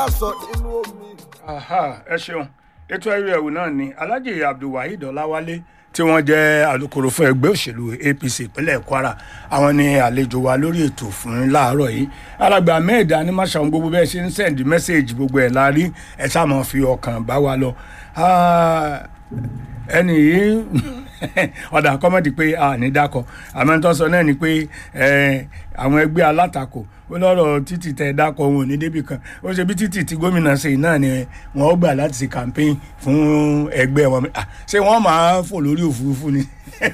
sọ nínú omi. Aha, ẹ ṣeun ètò ẹrú ẹwù náà ni alhaji abdulwaheed ọláwálé tí wọ́n jẹ́ alukoro fún ẹgbẹ́ òṣèlú apc ìpínlẹ̀ kwara àwọn ni àlejò wa lórí ètò fún láàárọ̀ yìí alàgbà mẹ́ẹ̀dá ní máṣàwọn gbogbo bẹ́ẹ̀ ṣe ń sẹ́ǹdì mẹ́sẹ̀gì gbogbo ẹ̀ la rí ẹ̀ sáà máa fi ọkàn bá wa lọ Ah, ẹnì yìí ọ̀dà kọ́mọ̀dì pé a ní dákọ̀ àmọ́ tó sọ náà ni pé eh, àwọn ẹgbẹ́ alátakò ó lọ́rọ̀ títì tẹ dákọ̀ wọn ò ní débì kan ó ṣe bí títì tí gómìnà ṣe náà ni wọ́n ó gbà láti ṣe campaign fún ẹgbẹ́ wọn Ah, ṣé wọ́n máa fò lórí òfurufú ni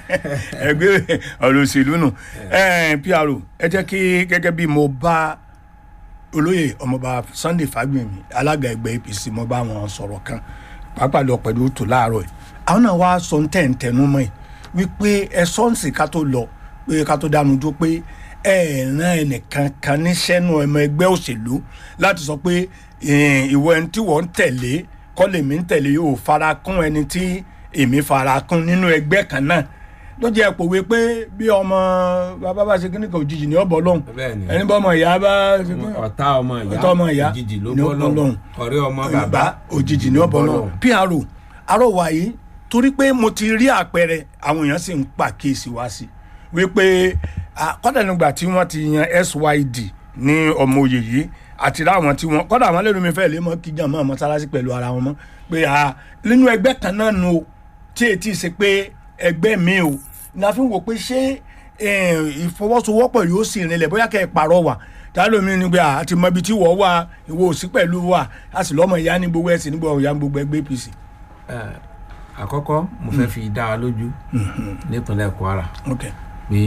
ẹgbẹ́ ọ̀rọ̀ òṣèlú nù Eh, PRO ẹ jẹ́ kí gẹ́gẹ́ bí mo bá olóyè ọmọọba Sunday Fagbemi alága ẹgbẹ́ APC mo bá wọn sọ̀rọ̀ kan pàápàá lọ pẹ̀lú tó láàárọ̀ yìí àwọn náà wá sọ ní tẹ̀ǹtẹ̀nu mọ́ ẹ̀ wípé ẹ sọ́ǹsì ká tó lọ pé ká tó dánu jó pé ẹ ràn ẹnìkan kan níṣẹ́ nu ọmọ ẹgbẹ́ òṣèlú láti sọ pé eh, ìwọ ẹni tí wọ́n ń tẹ̀lé kọ́ lèmi ń tẹ̀lé yóò fara kún ẹni tí èmi fara kún nínú ẹgbẹ́ kan náà ló jẹ́ pòwe pé bí ọmọ bàbá bá ṣe kíní kan òjijì ní ọ̀bọ̀ lọ́hùn Bẹ́ẹ̀ni. ẹni bọ́ ọmọ ìyá bá ṣe kíní ọ̀tá ọmọ ìyá ọ̀tá ọmọ ìyá òjijì ló ní bọ́ ọ̀bọ̀ lọ́hùn lọ́hùn ọ̀rẹ́ ọmọ bàbá bàbá òjijì ní ọ̀bọ̀ náà PRO arọwà yìí torí pé mo ti rí àpẹẹrẹ àwọn èèyàn sì ń pàkíyèsí wá sí wípé ah, kọ́dà nígbà tí wọ́n ti yan SYD ní ọmọ òye yìí àti láwọn tí wọ́n kọ́dà àwọn lẹ́nu mi fẹ́ lé mọ́ kíjà mọ́ mọ́sálásí pẹ̀lú ara wọn mọ́ pé ah, nínú ẹgbẹ́ kan náà nu o tí etí ṣe pé ẹgbẹ́ mi o la fi ń wò pé ṣé eh, ìfọwọ́sowọ́pọ̀ yóò sì rinlẹ̀ bóyá kẹ́ ẹ pàrọ̀ wà tálọ́ mi ni pé a ti mọ ibi tí wọ́n wà ìwọ òsì pẹ̀lú wa a sì lọ́mọ ìyá ní gbogbo ẹ̀sìn nígbà ìyá ní gbogbo ẹgbẹ́ APC. Ẹ, àkọ́kọ́ mo fẹ́ fi dá wa lójú nípínlẹ̀ Kwara Okay. pé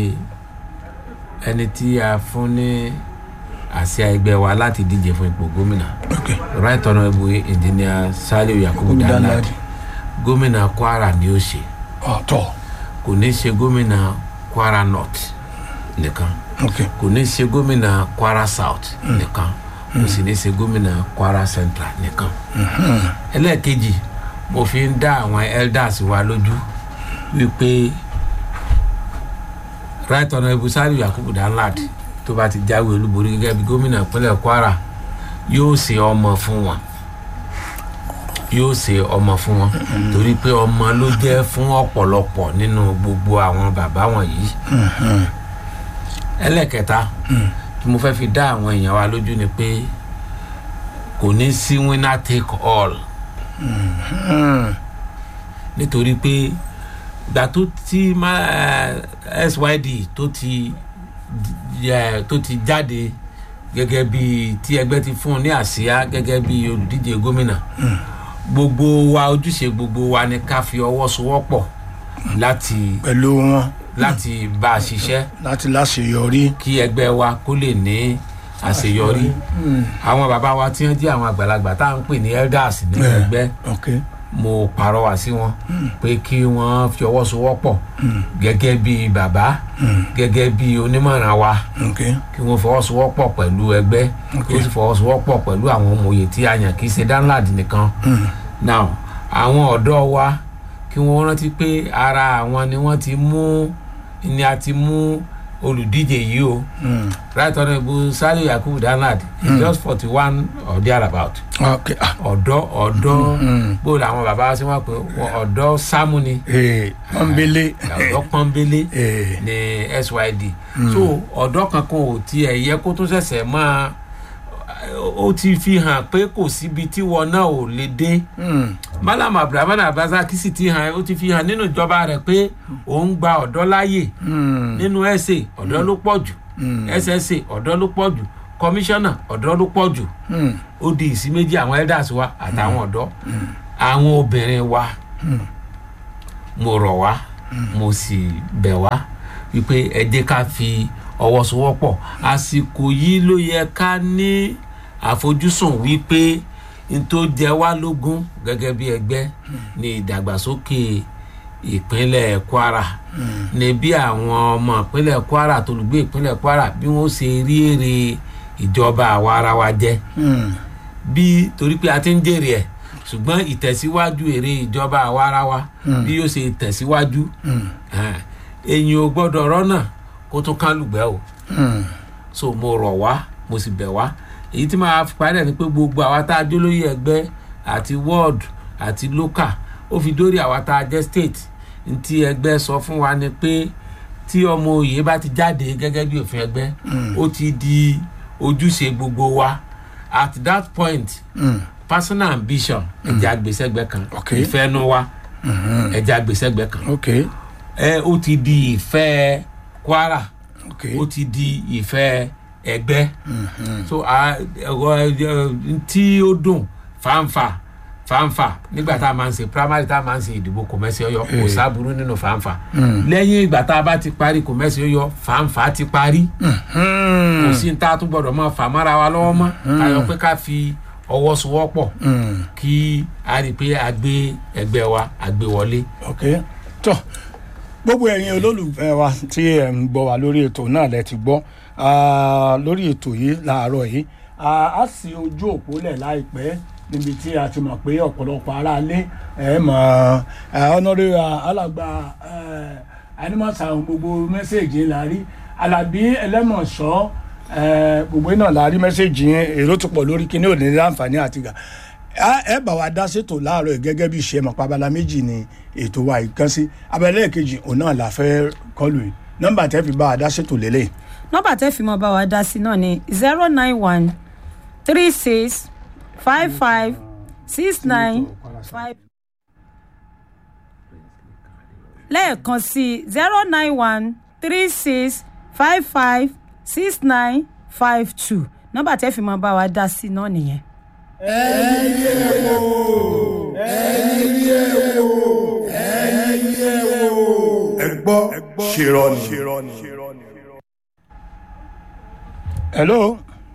ẹni tí a fún ní àsíá ẹgbẹ́ wa láti díje fún ipò gómìnà Okay. right honourable engineer Saliu Yakubu Yakubu Danladi Danladi. gómìnà Kwara ni ó ṣe ọ̀tọ̀ kò ní ṣe gómìnà Kwara North nìkan Okay. kò ní ṣe gómìnà Kwara South nìkan kò sì ní ṣe gómìnà Kwara Central nìkan ẹlẹ́ẹ̀kejì mo fi ń dá àwọn elders wa lójú wípé right honourable Saliu Yakubu Danladi tó bá ti jáwé olúborí gẹ́gẹ́ bí gómìnà ìpínlẹ̀ Kwara yóò ṣe ọmọ fún wọn yóò ṣe ọmọ fún wọn torí pé ọmọ ló jẹ́ fún ọ̀pọ̀lọpọ̀ nínú gbogbo àwọn bàbá wọn yìí ẹlẹ́kẹta tí mo fẹ́ fi dá àwọn èèyàn wa lójú ni pé kò ní sí winner take all nítorí pé gbà tó ti má eh, SYD tó ti eh, tó ti jáde gẹ́gẹ́ bí tí ẹgbẹ́ ti fún un ní àsíá gẹ́gẹ́ bí olùdíje gómìnà gbogbo wa ojúṣe gbogbo wa ni ká fi ọwọ́ sowọ́pọ̀ láti pẹ̀lú wọn láti bá a ṣiṣẹ́ láti láṣeyọrí. kí ẹgbẹ́ wa kó lè ní àṣeyọrí àwọn bàbá wa tí wọ́n jẹ́ àwọn àgbàlagbà tá à ń pè ní elders nínú Yeah. ẹgbẹ́ Okay. mo pàrọwà sí wọn pé kí wọ́n fi ọwọ́ sowọ́pọ̀ gẹ́gẹ́ bí bàbá gẹ́gẹ́ bí onímọ̀ràn wa Okay. kí wọ́n fọwọ́sowọ́pọ̀ pẹ̀lú ẹgbẹ́ kí wọ́n sì fọwọ́sowọ́pọ̀ pẹ̀lú àwọn ọmọye tí a yàn kì í ṣe Danladi nìkan now àwọn ọ̀dọ́ wa kí wọ́n rántí pé ara àwọn ni wọ́n ti mú ni a ti mú olùdíje yìí o right honourable Saliu Yakubu Danladi is just forty one or thereabout Okay. Ah. ọ̀dọ́ ọ̀dọ́ bó làwọn bàbá wa ṣe wọ́n pé ọ̀dọ́ sámú ni Ee, pọ́nbélé. ọ̀dọ́ pọ́nbélé Ee. ní SYD so ọ̀dọ́ kankan ò tiẹ̀ yẹ kó tó ṣẹ̀ṣẹ̀ máa ó ti fi hàn pé kò síbi tí wọn náà ò lè dé Hmm. Malam Abdulrahman Abdulrasaq sì ti hàn ó ti fi hàn nínú ìjọba rẹ̀ pé òun gba ọ̀dọ́ láàyè Hmm. nínú SA ọ̀dọ́ ló pọ̀ jù SSA ọ̀dọ́ ló pọ̀ jù kọmíṣánná ọ̀dọ́ ló pọ̀ jù Hmm. ó di ìsí méjì àwọn elders wa àtàwọn ọ̀dọ́ àwọn obìnrin wa mo rọ̀ wá mo sì bẹ̀ wá wípé ẹ jẹ́ ká fi ọwọ́ sowọ́pọ̀ àsìkò yìí ló yẹ ká ní àfojúsùn wípé n tó jẹ wá lógún gẹ́gẹ́ bí ẹgbẹ́ ní ìdàgbàsókè ìpínlẹ̀ Kwara ní bí àwọn ọmọ ìpínlẹ̀ Kwara tolùgbé ìpínlẹ̀ Kwara bí wọ́n ṣe rí èrè ìjọba àwa ara wa jẹ́ Hmm. bí torí pé a ti ń jèrè ẹ̀ ṣùgbọ́n ìtẹ̀síwájú èrè ìjọba àwa ara wa bí yóò ṣe tẹ̀síwájú èyàn ò gbọ́dọ̀ rọ́nà kó tún kán lùgbẹ́ o Hmm. so mo rọ̀ wá mo sì bẹ̀ wá èyí tí màá fi parí ẹ̀ ni pé gbogbo àwa tá a jó lóye ẹgbẹ́ àti ward àti local ó fi dórí àwa tá a jẹ́ state ntí ẹgbẹ́ sọ fún wa ni pé tí ọmọ òye bá ti jáde gẹ́gẹ́ bí òfin ẹgbẹ́ ó ti di ojúṣe gbogbo wa at that point Mm. personal ambition ẹ̀jẹ̀ àgbèsẹ́gbẹ́ kan Okay. ìfẹ́ nu wa ẹ̀jẹ̀ àgbèsẹ́gbẹ́ kan ok ẹ ó ti di ìfẹ́ kwara ok ó ti di ìfẹ́ ẹgbẹ́ so a- ẹ̀rọ ẹ̀, tí ó dùn fàǹfà fàǹfà nígbà tá a máa ń ṣe primary tá a máa ń ṣe ìdìbò kòmẹ́sì ọyọ kò sábúrú nínú fàǹfà lẹ́yìn ìgbà tá a bá ti parí kòmẹ́sì ọyọ fàǹfà ti parí kò sí ní tá a tún gbọ́dọ̀ mọ́ fàmọ́ra wa lọ́wọ́ mọ́ tayọ pé ká fi ọwọ́ sowọ́pọ̀ kí a rí i pé a gbé ẹgbẹ́ wa a gbé wọlé. ok tó gbogbo ẹ̀yin olólùfẹ́ wa tí ẹ̀ ń gbọ́ wa lórí ètò náà lẹ ti gbọ́ Ah, lórí ètò yìí láàárọ̀ yìí Ah, a sì ojú òpó lẹ̀ láìpẹ́ níbi tí a ti mọ̀ pé ọ̀pọ̀lọpọ̀ aráalé ẹ̀ mọ̀ ọ̀nàrẹ́ alàgbà animasa gbogbo mẹ́sẹ̀gì la rí alábí ẹlẹ́mọ̀ṣọ́ eh, gbogbo iná la rí mẹ́sẹ̀gì yẹn èrò tó pọ̀ lórí kíní òní láǹfààní àti gà Á- ẹ bá wa dá sétò láàárọ̀ yìí gẹ́gẹ́ bí ìṣe mọ̀ pabala méjì ni ètò wa yìí kan sí abẹ́lẹ́ kejì òun náà la fẹ́ kọlù yìí nọ́mbà tẹ́ fi bá wa dá sétò lélẹ̀ nọ́mbà tẹ́ fi mọ́ bá wa dá sí náà ni zero nine one three six five five six nine five. lẹ́ẹ̀kan sí zero nine one three six five five six nine five two nọ́mbà tẹ́ fi mọ́ bá wa dá sí náà nìyẹn. ẹ gbọ́ ṣèrọ̀nì. hello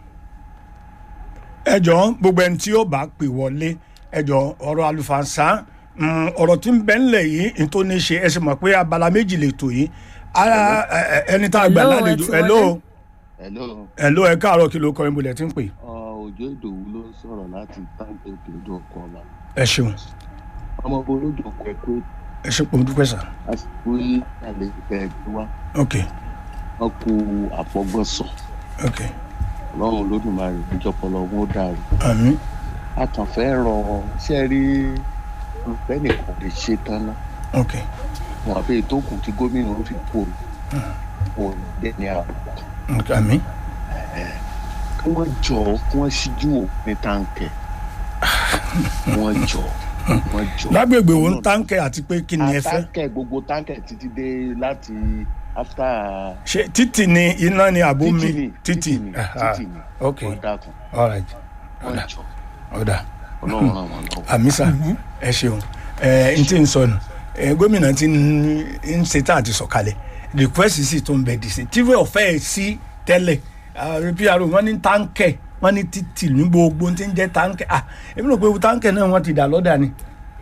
ẹ jọ̀ọ́ gbogbo ẹni tí ó bá pè wọlé ẹ jọ̀ọ́ ọ̀rọ̀ àlùfànṣá mm, ọ̀rọ̀ tí ń bẹ ńlẹ̀ yìí ní tó ní ṣe ẹ sì mọ̀ pé abala méjì lè tò yìí Ara- ẹ- ẹ- ẹni tá a gbà Hello, ẹ lálejò ti hello wọlé. hello hello ẹ káàárọ̀ kí ló kọ ibùdó tí ń pè ọ òjò ìdòwú ló ń sọ̀rọ̀ láti táǹkì òkè odò ọkọ̀ ọ̀la ẹ ṣeun ọmọ ọba olódò ọkọ̀ ẹ̀kọ́ ẹ ṣe pọ̀ dúpẹ́ sà àsìkò yìí àlè ẹ̀ẹ́dì wa ok wọn kú àfọgbọ́sọ ok ọlọ́run olódùmarè ìjọpọlọ wọn ó dàrú àmín àtànfẹ́ rọ ṣe rí olùfẹ́ nìkan lè ṣe tán ná ok wọn àbẹ tó kù tí gómìnà ó fi kú wọn ò dé ní àbùkù ok àmín kí wọ́n jọ kí wọ́n ṣíjú òpin táǹkẹ̀ wọ́n jọ wọ́n jọ. lágbègbè wo ń táǹkẹ̀ àti pé kí ni ẹ fẹ́ táǹkẹ̀ gbogbo táǹkẹ̀ títí dé láti after ṣe títì ni iná ni àbó mi títì ni títì ni Aha. títì ni ok wọ́n dákun all right wọ́n jọ ọ̀dà ọlọ́run ràn wọ́n lọ́wọ́. àmísà ẹ ṣeun ẹ n tí ń sọnù ẹ gómìnà tí ń ṣe tá àti sọ̀kalẹ̀ request sì tó ń bẹ dì sí tíwé ọ̀fẹ́ ẹ̀ sí tẹ́lẹ̀ pro wọ́n ní táǹkẹ̀ wọ́n ní títì ní gbogbo tí ń jẹ́ táǹkẹ̀ ah èmi rò pé táǹkẹ̀ náà wọ́n ti dà lọ́dà ni.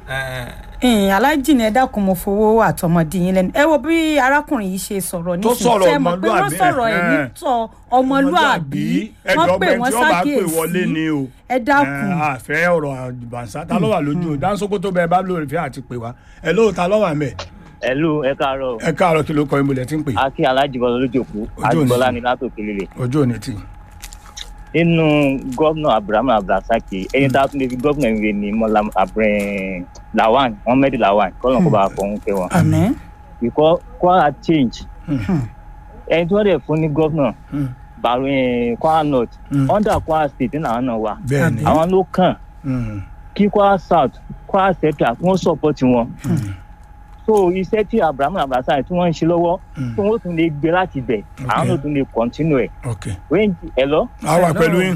ẹ̀yin alájì ni ẹ dákun mo fowó àtọmọdé yín lẹ́nu ẹ wo bí arákùnrin yìí ṣe sọ̀rọ̀ Tó nísìnyí sọ̀rọ̀ Ṣé ẹ mọ̀ pé wọ́n ọmọlúàbí, sọ̀rọ̀ ẹ̀ ẹ̀hẹ́n. nítọ̀ ọmọlúàbí ẹjọ́ wọ́n pè ọgbẹ́ wọ́n tí wọ́n bá pè wọlé ni ṣàkíyèsí o. ẹ dákun ẹ, àfẹ́ ọ̀rọ̀ àjùbànsá ta ló wà lójú o dáńsókótó bẹ́ẹ̀ bá lóore fẹ́ àti pè wá ẹ lóòótá lọ́wọ́ àmẹ́ ẹlú ẹ káàárọ̀ ẹ káàárọ̀ kí ló kọ ìmùlẹ̀ tí ń pè akí alájìbọn lójòkú Ojú òní. àjùbọlá ni látòkè líle ojú òní tì nínú gómìnà abrahamu abdulrasaki ẹni tá a tún lè fi gómìnà ìwé ni mọlá abrin lawan mohammed lawan kọlọn kó bá a fọhún kẹ wọn àmín because kwara change ẹni tí wọn dẹ fún ní gómìnà Hmm. baro eh, kwara north Hmm. under kwara state ní àwọn náà wà bẹ́ẹ̀ ni àwọn ló kàn Mm. kí kwara south kwara central kí wọn support wọn so iṣẹ́ tí abrahamu abdulrasaki tí wọ́n ń ṣe lọ́wọ́ Mm. tí wọ́n tún lè gbé láti bẹ̀ àwọn Okay. náà tún lè continue ẹ̀ ok range ẹ lọ a wà pẹ̀lú yín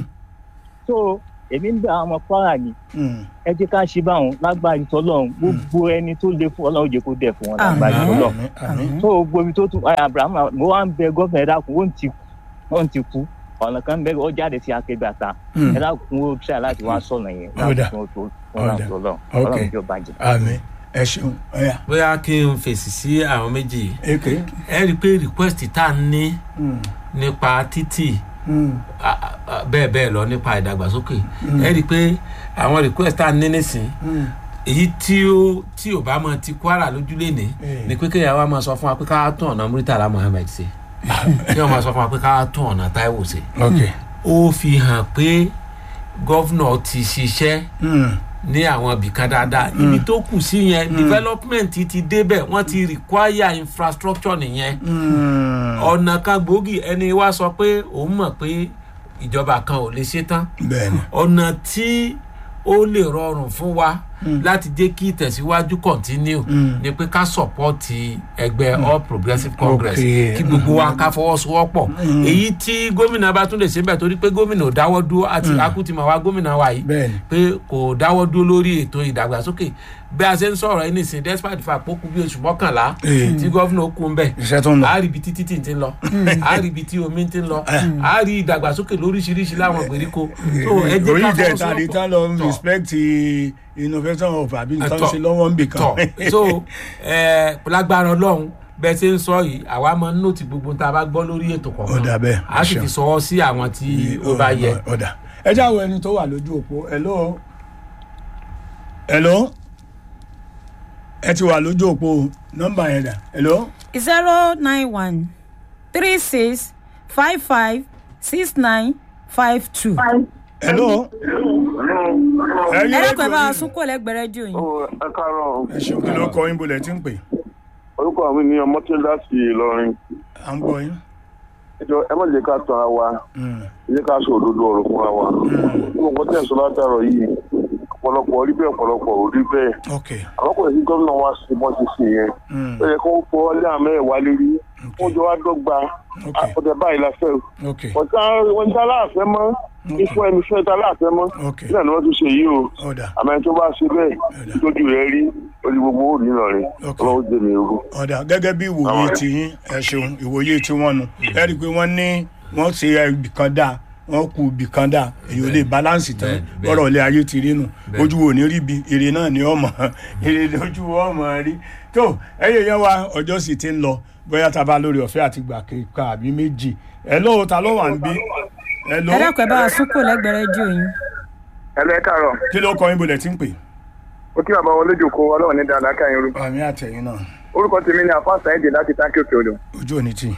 so èmi ń bẹ àwọn ọmọ kwara ni Mm. ẹ jẹ́ ká ṣe báwọn lágbára ìtọ́lọ́run gbogbo ẹni tó lè fún ọlọ́run jẹ́ kó dẹ̀ fún wọn lágbára Àmín. ìtọ́lọ́run àmín àmín so gbogbo ibi tó tún ẹ abraham mo wá ń bẹ gọ́fìnà ẹ dákun ó ń ti kú ó ń ti kú ọ̀nà kan bẹ́ẹ̀ ó jáde sí akẹgbẹ́ àta Mm. ẹ dákun ó tíra láti wá sọ̀nà yẹn Ó dà. láti fún ọtọ Ó fún dà. ọlọ́run Ok. ọlọ́run jọ bàjẹ́. àmín ẹ ṣeun ọ̀yà bóyá kí n fèsì sí àwọn méjì yìí. èké ẹ rí i pé request tá a ní Mm. nípa títì Mm. a- a- a- bẹ́ẹ̀ bẹ́ẹ̀ lọ nípa ìdàgbàsókè ẹ rí i pé àwọn request tá a ní nísìn Mm. èyí tí ó tí ò bá mọ ti kwara lójúlé ní Eh. ni pé kéèyàn wá máa sọ fún wa pé ká tún ọ̀nà muritala muhammed ṣe kí wọ́n máa sọ fún wa pé ká tún ọ̀nà taiwo ṣe ok ó fi hàn pé gọ́vnọ̀ ti ṣiṣẹ́ Mm. ní àwọn ibìkan dáadáa ibi tó kù sí yẹn development ti débẹ̀ wọ́n ti require infrastructure nìyẹn Mm. ọ̀nà kan gbòógì ẹni wá sọ pé òun mọ̀ pé ìjọba kan ò lè ṣe tán bẹ́ẹ̀ni ọ̀nà tí ó lè rọrùn fún wa láti jẹ́ kí ìtẹ̀síwájú continue ni pé ká sọ̀pọ́ọ̀tì ẹgbẹ́ all progressives congress Okay. kí gbogbo wa ká fọwọ́sowọ́pọ̀ èyí tí gómìnà bá tún lè ṣe bẹ́ẹ̀ torí pé gómìnà ò dáwọ́ dúró àti akútìmọ̀ wa gómìnà wa yìí Bẹ́ẹ̀ni. pé kò dáwọ́ dúró lórí ètò ìdàgbàsókè bí a ṣe ń sọ̀rọ̀ ẹni sìn despite the fact pé ó kù bí oṣù mọ́kànlá Eh. tí gómìnà ó kú ń bẹ̀ iṣẹ́ tó ń lọ. a rí ibi tí títì ti ń lọ a rí ibi tí omi ti ń lọ a rí ìdàgbàsókè lóríṣiríṣi láwọn ìgbèríko so ẹ jẹ́ orí ká ìjẹta ni tán lọ Tọ̀. respect innovation of àbí nǹkan Tọ̀. ṣe lọ́wọ́ ń bì kan. tọ̀ so ẹ lágbára ọlọ́run bẹ́ẹ̀ ṣe ń sọ yìí àwa máa ń nòtì gbogbo tá a bá gbọ́ lórí ètò Ó dà bẹ́ẹ̀, kọ̀ọ̀kan a sì ẹ fi ṣeun. sọwọ́ sí àwọn tí ó bá yẹ. ọ̀dà ẹ já wo ẹni tó wà lójú òpó hello hello ẹ ti wà lójú òpó nọ́mbà yẹn dà hello zero nine one three six five five six nine five two. hello. ẹ̀yin ẹ dákun ẹ bá rédíò wa sún kó lẹ́gbẹ̀ẹ́ rédíò yín. ẹ káàárọ̀ ẹ ṣeun kí ló kọ yín bolẹ̀ tí ń pè orúkọ mi ni ọmọtẹ́lá sí ìlọrin à ń gbọ́ yín. ẹjọ ẹ má jẹ́ ká tan ara wa Mm. ẹ jẹ́ ká sọ òdodo ọ̀rọ̀ fúnra wa gbogbo nǹkan tẹ̀ sọ látàrọ̀ yìí ọ̀pọ̀lọpọ̀ rí bẹ́ẹ̀ ọ̀pọ̀lọpọ̀ ò rí bẹ́ẹ̀ ok àwọn kò sí gómìnà wa sí bọ́n ti sìn yẹn Mm. ó yẹ kó fọ ọlẹ́ àmọ́ ẹ̀ wá lérí wọ́n jọ wá dọ́gba Ok. ọ̀tẹ̀ báyìí la fẹ́ ok ọ̀tá wọn ta láàfẹ́ mọ́ ifo ẹni fẹ́ ta láàfẹ́ mọ́ Ok. nígbà ni wọ́n tún ṣe yìí o ọ̀dà àmọ́ ẹni tó bá ṣe bẹ́ẹ̀ Ọ̀dà. tójú rẹ̀ rí orí gbogbo ó rí lọ́rin Ok. ọlọ́run jẹ́ mi ogun. ọ̀dà gẹ́gẹ́ bí ìwòye Àwọn- tiyín ẹ ṣeun ìwòye tí wọ́n nu ẹ rí i pé wọ́n ní wọ́n ṣe ibì kan dáa wọ́n kú ibì kan dáa èyí ò lè balance tán bẹ́ẹ̀, bẹ́ẹ̀. ọ̀rọ̀ ilé ayé ti rí nu Bẹ́ẹ̀. ojú wo ní rí bi èrè náà ni ọmọ èrè lójú ọmọ rí tó ẹyẹ yẹn wa ọjọ́ sì ti ń lọ bóyá tá a bá lórí ọ̀fẹ́ àti gbà kíkà àbí méjì ẹ lóò ta ló wà ń bí ẹ ló ẹ dákun ẹ bá wa sún kó lẹ́gbẹ̀ẹ́ rédíò yín. ẹlẹ́ káàárọ̀ kí ló kọ yín bolẹ̀ tí ń pè. ó kí bàbá wọn lójú kó ọlọ́run ní dáadáa káyọ̀ orúkọ àmì àtẹ̀yìn náà orúkọ tèmi ni àfáàsà èdè láti táǹkì òkè odò ojú òní tì.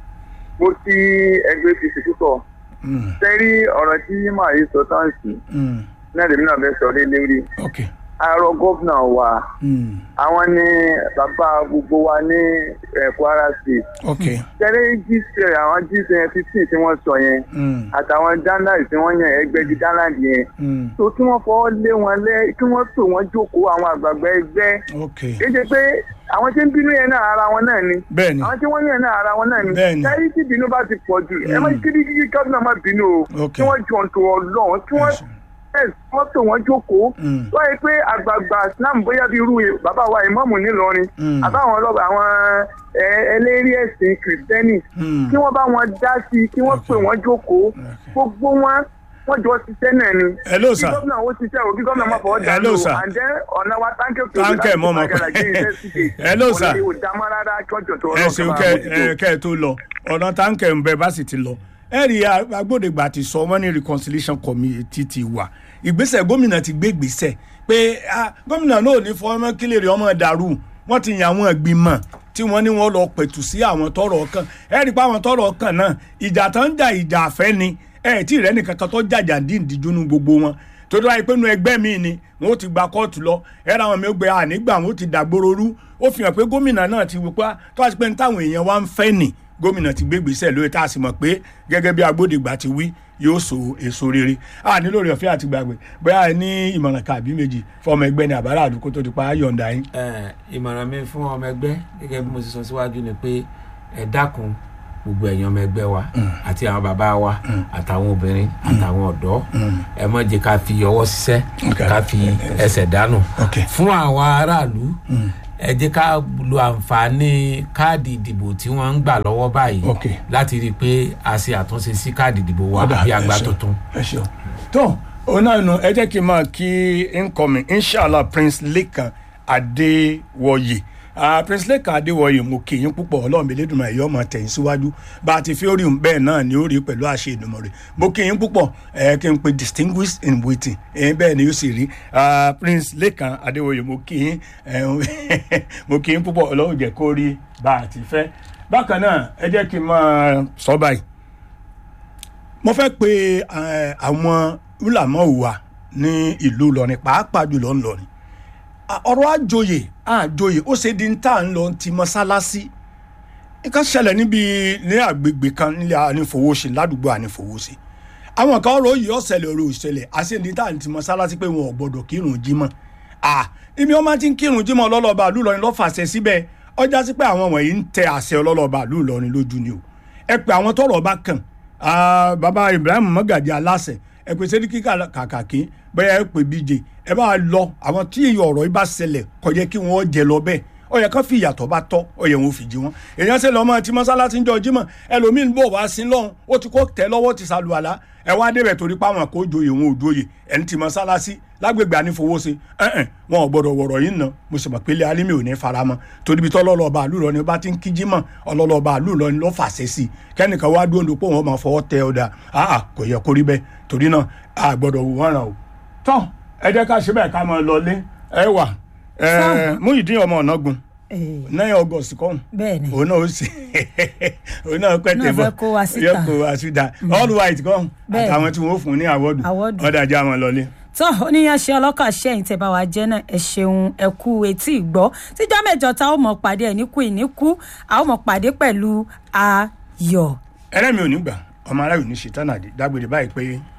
mo ti ẹgbẹ́ apc púpọ̀ Mm, sẹ́rí ọ̀rọ̀ tí màá yìí sọ táǹsì mm, náà lèmi náà fẹ́ sọ lé lórí ok. àárọ̀ gómìnà wa Mm, àwọn ní bàbá gbogbo wa ní eh, kwara state ok. sẹ́rí jíṣẹ́ àwọn jíṣẹ́ fifteen tí wọ́n sọ yẹn Mm, àtàwọn dáńdáì tí wọ́n yàn ẹgbẹ́ di dáńdáì yẹn mm, tó kí wọ́n fọwọ́ lé wọn lẹ́ kí wọ́n tò wọ́n jókòó àwọn àgbààgbà ẹgbẹ́ ok. kéde pé àwọn tí ń bínú yẹn náà ara wọn náà ni bẹ́ẹ̀ni àwọn tí wọ́n yàn náà ara wọn náà ni Bẹ́ẹ̀ni. táyé tí bínú bá ti pọ̀ jù ẹ má kí kí kí gómìnà má bínú o Ok. kí wọ́n jọ tó ọlọ́run kí wọ́n Yes. ẹ̀ wọ́n tó wọ́n jókòó Mm. wọ́n yẹ pé àgbààgbà islam bóyá bí irú bàbá wa ìmọ̀mù nílọrin Mm. àbáwọn ọlọ́ba àwọn ẹ, ẹlẹ́rí ẹ̀sìn kìrìtẹ́nì Mm. kí wọ́n bá wọn dá sí i kí wọ́n pè wọ́n jókòó gbogbo wọn wọ́n jọ ṣiṣẹ́ náà ni Hello, kí sir. gómìnà ó ṣiṣẹ́ o kí gómìnà má fọwọ́ dá Hello, lò sir. and then ọ̀nà wa táǹkì Táǹkì mọ́ ọmọ kan. Hello, sir. ẹ ṣeun kẹ ẹ kẹ ẹ tó lọ ọ̀nà táǹkẹ̀ ń bẹ bá sì ti lọ ẹ rí i agbódegbà ti sọ wọ́n ní reconciliation committee ti wà ìgbésẹ̀ gómìnà ti gbé ìgbésẹ̀ pé ah, gómìnà náà ò ní fọ ọmọ kílèrè ọmọ dàrú wọ́n ti yan àwọn ìgbìmọ̀ tí wọ́n ní wọ́n lọ pẹ̀tù sí àwọn tọrọ kan ẹ rí i pé àwọn tọrọ kan náà ìjà tó ń jà ìjà àfẹ́ ni ẹ tí ì rẹ́ nìkan kan tó jàjà díndín gbogbo wọn torí wáyé pé inú ẹgbẹ́ mi ni wọn ó ti gba kóòtù lọ ẹ̀rọ àwọn mi ó gbé ànígbà wọn ó ti dàgbòrò rú ó fi hàn pé gómìnà náà ti wò pé tó wá sí pé ní táwọn èèyàn wá ń fẹ́ nì gómìnà ti gbé gbèsè lórí tá a sì mọ̀ pé gẹ́gẹ́ bí agbódegbà ti wí yóò so èso rere a ní lórí ọ̀fẹ́ àti gbàgbé bóyá ẹ ní ìmọ̀ràn kàbí méjì fọmọ ẹgbẹ́ ní àbára àdúgbò tó ti pa á yọ̀ǹda yín. Ẹ, ìmọ̀ràn mi fún ọmọ ẹgbẹ́ gẹ́gẹ́ bí mo ti sọ síwájú ni pé ẹ dákun gbogbo ẹ̀yin ọmọ ẹgbẹ́ wa àti àwọn bàbá wa àtàwọn obìnrin àtàwọn ọ̀dọ́ ẹ má jẹ́ ká fi ọwọ́ ṣiṣẹ́ Okay. ká fi ẹsẹ̀ dànù Okay. fún àwọn aráàlú ẹ jẹ́ ká lo àǹfààní káàdì ìdìbò tí wọ́n ń gbà lọ́wọ́ báyìí Okay. láti rí i pé a ṣe àtúnṣe sí káàdì ìdìbò wa Ọ̀dà, àbí ẹ àgbà ṣeun, tuntun. ẹ ṣeun. tó òun náà nù ẹ jẹ́ kí n máa kí incoming inshallah prince lekan adéwọyè Ah, prince lekan adéwọyè mo kì í púpọ̀ ọlọ́run mi lédùnmọ̀ ẹ̀yọ́ ọmọ tẹ̀yìn síwájú bá a ti fi orí òun bẹ́ẹ̀ náà ni ó rí pẹ̀lú àṣẹ ìdùnmọ̀ rẹ̀ mo kì í púpọ̀ ẹ̀ kí n pe distinguished in waiting ẹ̀ bẹ́ẹ̀ ni yóò sì rí Ah, prince lekan adéwọyè mo kì í ẹ̀ mo kì í púpọ̀ ọlọ́run jẹ́ kó rí bá a ti fẹ́ bákan náà ẹ jẹ́ kí n máa sọ báyìí mo fẹ́ pe eh, àwọn ulamọ̀ wa ní ìlú Ìlọrin pàápàá jùlọ ńlọrin Ah, ọ̀rọ̀ àjòyè àjòyè ó ṣe di ń tà ń lọ ti mọ́sálásí nǹkan ṣẹlẹ̀ níbi ní àgbègbè kan nílẹ̀ ànífowóṣe ládùúgbò ànífowóṣe àwọn kan ọ̀rọ̀ yìí ọ̀sẹ̀lẹ̀ ọ̀rọ̀ ìṣẹ̀lẹ̀ àṣẹ̀dí tá à ń ti mọ́sálásí pé wọn ò gbọ́dọ̀ kírun jímọ̀ à ibi wọn máa ti ń kírun jímọ̀ ọlọ́lọ́ba àlú Ìlọrin lọ́fàṣẹ síbẹ̀ ọjà sí pé àwọn wọ̀nyí ń tẹ àṣẹ ọlọ́lọ́ba àlú Ìlọrin lójú ni o ẹ pé àwọn tọ́rọ̀ bá kàn ah, baba Ibrahim Magaji aláṣẹ ẹ pé sẹ́díkì kàkàkí bẹ́ẹ̀ ẹ pé bíje ẹ bá lọ àwọn tí ọ̀rọ̀ yìí bá ṣẹlẹ̀ kò yẹ kí wọ́n jẹ lọ bẹ́ẹ̀ ó yẹ kán fi ìyàtọ̀ bá tọ́ ó yẹ wọn fi jí wọn èèyàn ṣe lọ́mọ tí mọ́sálásí ń jọ jímọ̀ ẹlòmíín bò wá sí lọ́hùn ó ti kó tẹ́ lọ́wọ́ ti sàlùwàlá ẹ wá débẹ̀ torí páwọn kò joyè wọn ò joyè ẹni tí mọ́sálásí lágbègbè ànífowóṣe ẹ̀ẹ́n wọn ò gbọ́dọ̀ wọ̀rọ̀ yìí nà mo sì mọ̀ pé ilé alímì ò ní faramọ́ torí bí tọ́lọ́lọ́ba àlùrọ̀ ni bá ti ń kí jímọ̀ ọlọ́lọ́ba àlùrọ̀ ni ló fàṣẹ sí i kẹ́nìkan wá dúró pé wọ́n máa fọwọ́ tẹ ọ̀dà àà kò yẹ kó rí bẹ́ẹ̀ torí náà a gbọ́dọ̀ wò wọ́n ràn o tọ́ ẹ jẹ́ ká ṣe bẹ́ẹ̀ ká máa lọ lé ẹ wà ẹ Muyideen ọmọ ọ̀nàgùn Eh, nine august kọ́hún bẹ́ẹ̀ ni òun náà ó sì òun náà pẹ́ Náà tẹ̀ bọ́ fẹ́ kó wa síta. yóò kó wa síta all white kọ́hún Bẹ́ẹ̀. àtàwọn tí wọ́n fún ní àwọ́dù Awọ́dù. ọ̀dà ajá wọn lọlé. tó oníyanṣẹ ọlọ́kà ṣẹ́yìn tẹ́ bá wa jẹ́ náà ẹ ṣeun ẹ kú etí ìgbọ́ tíjọ́ mẹ́jọ tá ó mọ̀ pàdé ẹ̀ níkù ìníkù a ó mọ̀ pàdé pẹ̀lú ayọ̀. ẹlẹ́mi ò ní gbà ọmọ aráyò ní ṣètàn àdé dágbére báyìí pé